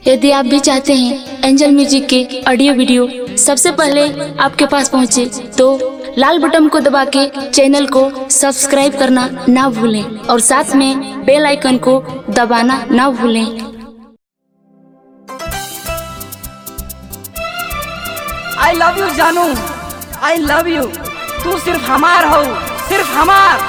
यदि आप भी चाहते हैं एंजल म्यूजिक के ऑडियो वीडियो सबसे पहले आपके पास पहुंचे तो लाल बटन को दबा के चैनल को सब्सक्राइब करना ना भूलें और साथ में बेल आइकन को दबाना ना भूलें आई लव यू जानू आई लव यू तू सिर्फ हमार हो सिर्फ हमार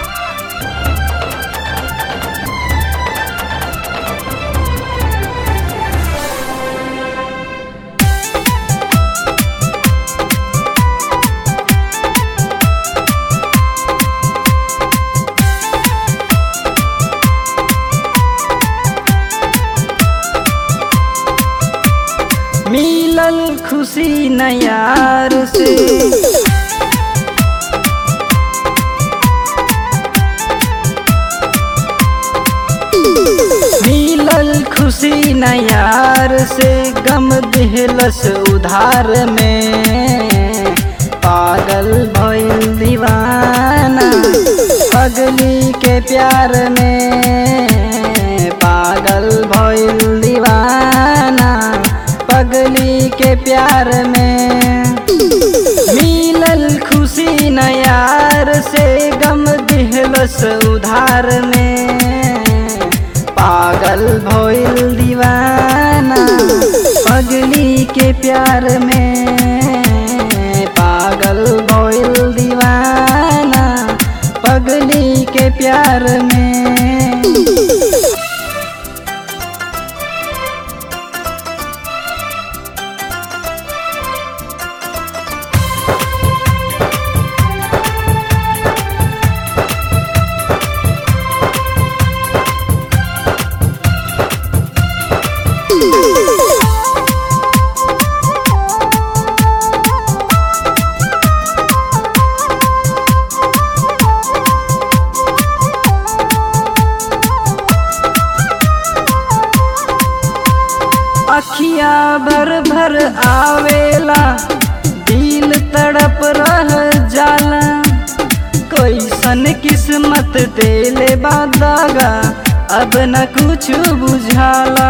मिलल खुशी नयार से मिलल खुशी नयार से गम दिहलस उधार में पागल भइल दीवाना पगली के प्यार में पागल भइल दीवाना पगली के प्यार में मिलल खुशी नयार से गम दिहलस उधार में पागल भइल दीवाना पगली के प्यार में पागल भइल दीवाना पगली के प्यार में अखिया भर भर आवेला दिल तड़प रह जाला कैसन किस्मत देले बादागा अब न कुछ बुझाला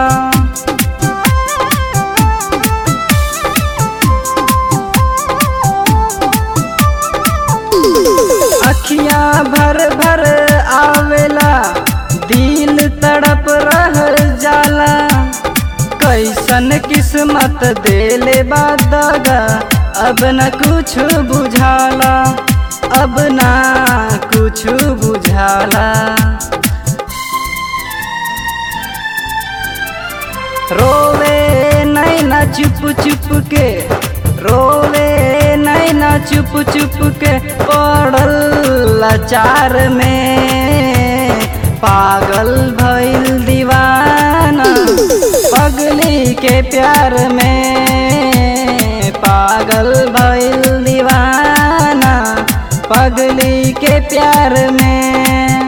अखिया भर भर आवेला दिल तड़प रह जाला कैसन किस्मत देले बादागा अब न कुछ बुझाला अब ना कुछ बुझाला रोवे नैना चुप चुप के रोवे नैना चुप चुप के पड़ल लाचार में पागल भइल दीवाना पगली के प्यार में पागल भइल दीवाना पगली के प्यार में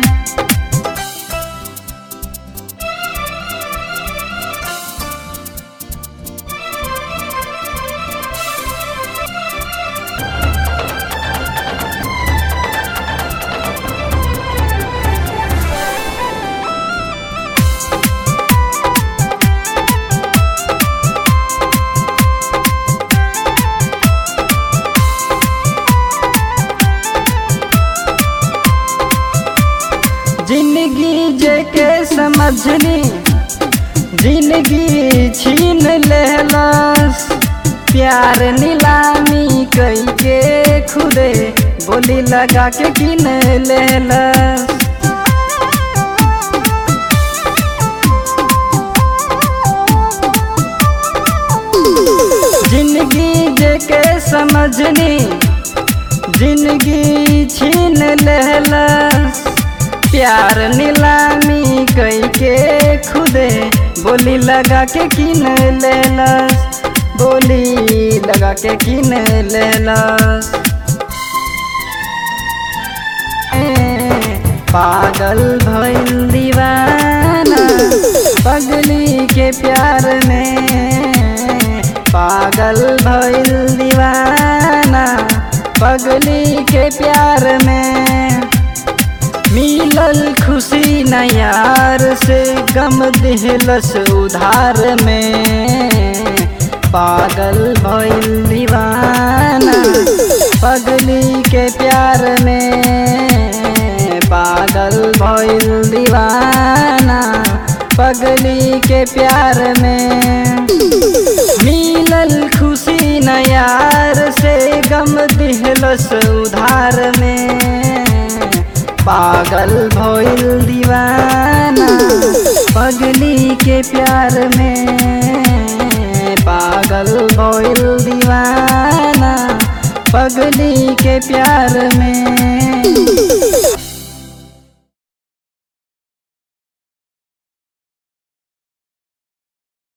जिंदगी जेके समझनी जिंदगी छीन लेलस प्यार नीलामी कई के खुदे बोली लगा के किन लेलस जिंदगी जेके समझनी जिंदगी छीन लेलस प्यार नीलामी कई के खुदे बोली लगा के किन लेलस बोली लगा के किन लेलस ए, पागल भइल दीवाना पगली के प्यार में पागल भइल दीवाना पगली के प्यार में मिलल खुशी न यार से गम दिहलस उधार में पागल भइल दीवाना पगली के प्यार में पागल भइल दीवाना पगली के प्यार में मिलल खुशी न यार से गम दिहलस उधार में पागल भइल दीवाना पगली के प्यार में पागल भइल दीवाना पगली के प्यार में